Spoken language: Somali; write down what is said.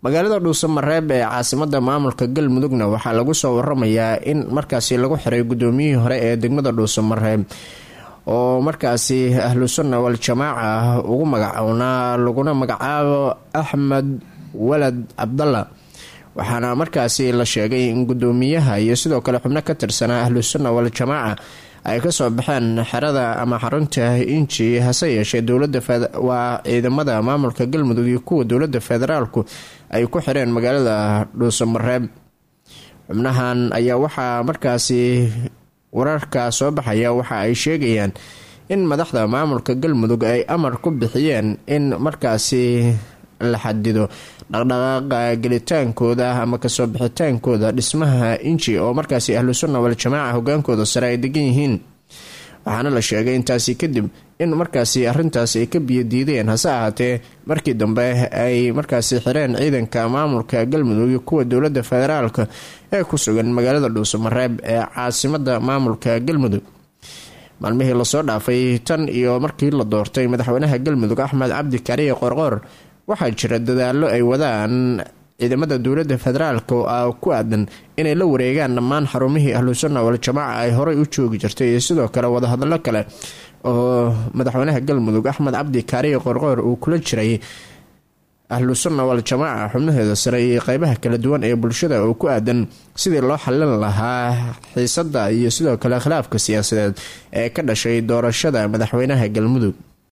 magaalada dhuusamareeb ee caasimada maamulka galmudugna waxaa lagu soo waramayaa in markaasi lagu xiray gudoomiyihii hore ee degmada dhuusamareeb oo markaasi ahlu sunna wal jamaaca ugu magacownaa laguna magacaabo axmed walad cabdalla waxaana markaasi la sheegay in gudoomiyaha iyo sidoo kale xubno ka tirsanaa ahlu sunna wal jamaaca ay kasoo baxeen xerada ama xarunta inji hase yeeshee dowladawaa ciidamada maamulka galmudug iyo kuwa dowlada federaalku ay ku xireen magaalada dhuusamareeb xubnahan ayaa waxaa markaasi wararka soo baxaya waxa ay sheegayaan in madaxda maamulka galmudug ay amar ku bixiyeen in markaasi la xadido dhaqdhaqaaqa gelitaankooda ama kasoo bixitaankooda dhismaha inji oo markaasi ahlu sunna wal jamaaca hogaankooda sare ay degan yihiin waxaana la sheegay intaasi kadib in markaasi arintaas ay ka biyodiideen hase ahaatee markii dambe ay markaasi xireen ciidanka maamulka galmudug iyo kuwa dowlada federaalka ee ku sugan magaalada dhuusamareeb ee caasimada maamulka galmudug maalmihii lasoo dhaafay tan iyo markii la doortay madaxweynaha galmudug axmed cabdi kariye qorqoor waxaa jira dadaalo ay wadaan ciidamada dowlada federaalk oo ku aadan inay la wareegaan dhammaan xarumihii ahlu sunna wal jamaaca ay horey u joogi jirtay iyo sidoo kale wadahadalo kale oo madaxweynaha galmudug axmed cabdi kaariye qorqoor uu kula jiray ahlu sunna wal jamaaca xubnaheeda sare iyo qeybaha kala duwan ee bulshada oo ku aadan sidii loo xalin lahaa xiisada iyo sidoo kale khilaafka siyaasadeed ee ka dhashay doorashada madaxweynaha galmudug